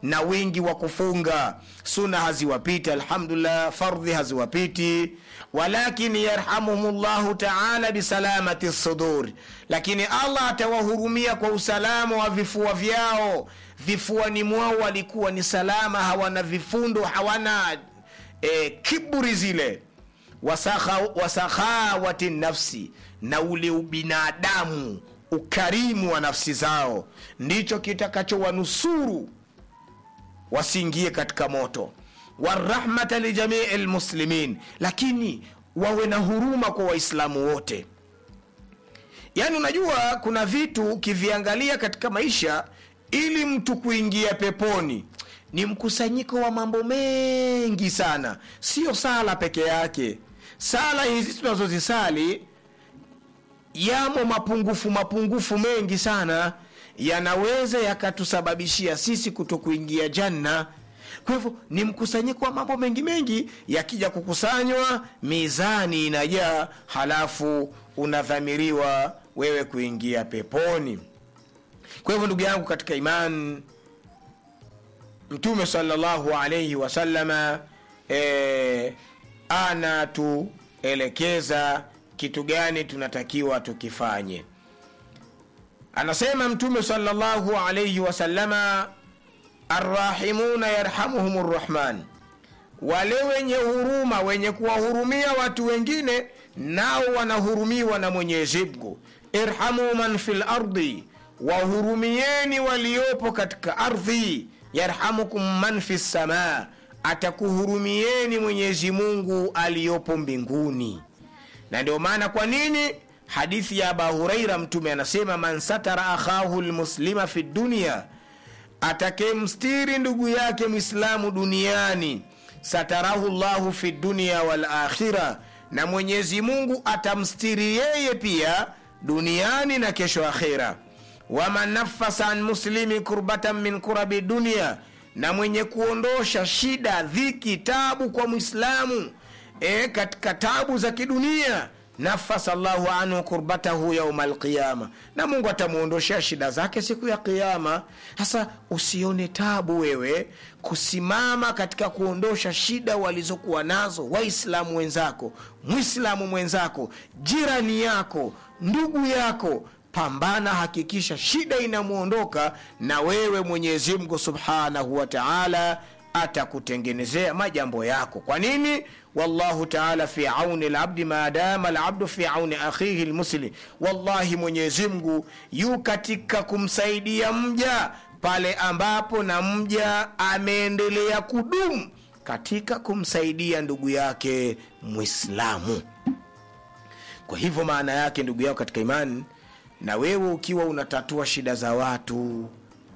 na wingi wa kufunga suna haziwapiti alhamdulillah fardhi haziwapiti walakin yarhamuhum llahu taala bisalamati suduri lakini allah atawahurumia kwa usalama wa vifua vyao vifuani mwao walikuwa ni salama hawana vifundo hawana e, kiburi zile wasakhawati nafsi na ule ubinadamu ukarimu wa nafsi zao ndicho kitakachowanusuru wasiingie katika moto warahmata lijamii lmuslimin lakini wawe na huruma kwa waislamu wote yaani unajua kuna vitu ukiviangalia katika maisha ili mtu kuingia peponi ni mkusanyiko wa mambo mengi sana sio sala peke yake sala hizi tunazozisali yamo mapungufu mapungufu mengi sana yanaweza yakatusababishia sisi kuto kuingia janna kwa hivyo ni mkusanyiko wa mambo mengi mengi yakija kukusanywa mizani inajaa halafu unadhamiriwa wewe kuingia peponi kwa hivyo ndugu yangu katika imani mtume salllahu alaihi wasalama e, anatuelekeza kitu gani tunatakiwa tukifanye anasema mtume salllahu alaihi wasalama arrahimuna yarhamuhum rrahman wale wenye huruma wenye kuwahurumia watu wengine nao wanahurumiwa na mwenyezi mungu irhamu man fi lardi wahurumieni waliopo katika ardhi yarhamukum man fi lsamaa atakuhurumieni mwenyezi mungu aliyopo mbinguni na ndio maana kwa nini hadithi ya aba huraira mtume anasema man satara akhahu lmuslima fi dunia atakemstiri ndugu yake mwislamu duniani satarahu llahu fi dunia walakhira na mwenyezi mungu atamstiri yeye pia duniani na kesho akhira waman nafasa an muslimi kurbatan min kurabi dunia na mwenye kuondosha shida dhiki tabu kwa mwislamu e, katika tabu za kidunia nafasa llahu anhu kurbatahu yauma alqiyama na mungu atamwondoshea shida zake siku ya qiama sasa usione tabu wewe kusimama katika kuondosha shida walizokuwa nazo waislamu wenzako mwislamu mwenzako jirani yako ndugu yako pambana hakikisha shida inamwondoka na wewe mwenyezi mungu subhanahu wa taala atakutengenezea majambo yako kwa nini wallahu taala fi auni labdi maadama labdu fi auni akhihi lmuslim wallahi mwenyezi mungu yu katika kumsaidia mja pale ambapo na mja ameendelea kudumu katika kumsaidia ndugu yake mwislamu kwa hivyo maana yake ndugu yako katika imani na wewe ukiwa unatatua shida za watu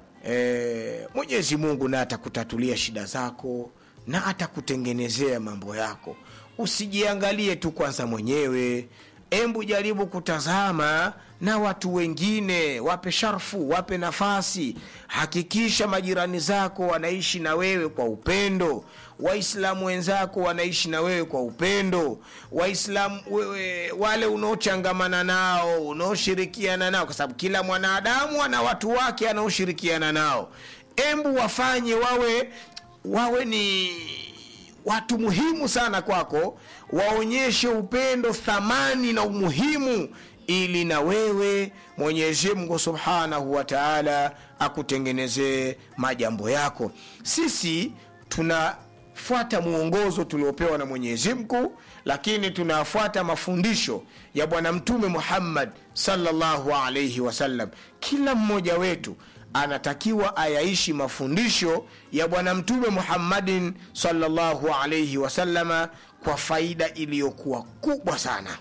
e, mwenyezi mungu naye atakutatulia shida zako na atakutengenezea mambo yako usijiangalie tu kwanza mwenyewe embu jaribu kutazama na watu wengine wape sharfu wape nafasi hakikisha majirani zako wanaishi na wewe kwa upendo waislamu wenzako wanaishi na wewe kwa upendo waislamu wewe, wale unaochangamana nao unaoshirikiana nao kwa sababu kila mwanadamu ana watu wake anaoshirikiana nao embu wafanye wawe wawe ni watu muhimu sana kwako waonyeshe upendo thamani na umuhimu ili na wewe mwenyezi mungu subhanahu wa taala akutengenezee majambo yako sisi tunafuata mwongozo tuliopewa na mwenyezi mungu lakini tunafuata mafundisho ya bwana mtume muhammad salllahu alaihi wasallam kila mmoja wetu anatakiwa ayaishi mafundisho ya bwana mtume muhammadin salllahu alaihi wasalama kwa faida iliyokuwa kubwa sana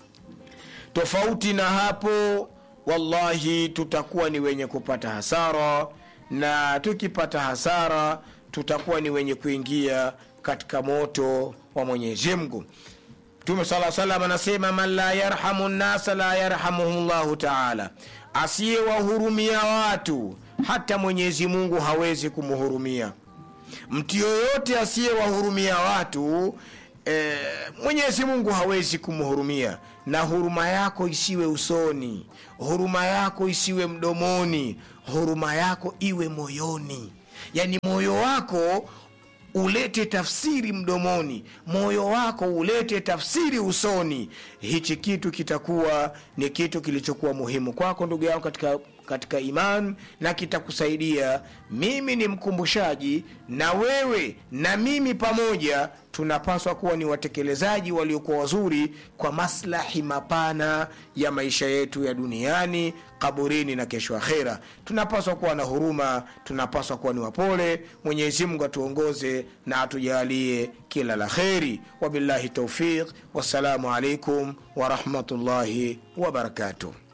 tofauti na hapo wallahi tutakuwa ni wenye kupata hasara na tukipata hasara tutakuwa ni wenye kuingia katika moto wa mwenyezi mungu mtume saa salam anasema man la yarhamu nnasa la yarhamuhu llahu taala asiyewahurumia watu hata mwenyezi mungu hawezi kumhurumia mtu yoyote asiyewahurumia watu e, mwenyezi mungu hawezi kumhurumia na huruma yako isiwe usoni huruma yako isiwe mdomoni huruma yako iwe moyoni yani moyo wako ulete tafsiri mdomoni moyo wako ulete tafsiri usoni hichi kitu kitakuwa ni kitu kilichokuwa muhimu kwako ndugu yangu katika katika iman na kitakusaidia mimi ni mkumbushaji na wewe na mimi pamoja tunapaswa kuwa ni watekelezaji waliokuwa wazuri kwa maslahi mapana ya maisha yetu ya duniani kaburini na kesho akhera tunapaswa kuwa na huruma tunapaswa kuwa ni wapole mwenyezi mungu atuongoze na atujalie kila la kheri wabillahi taufiq wassalamu alaikum warahmatullahi wabarakatuh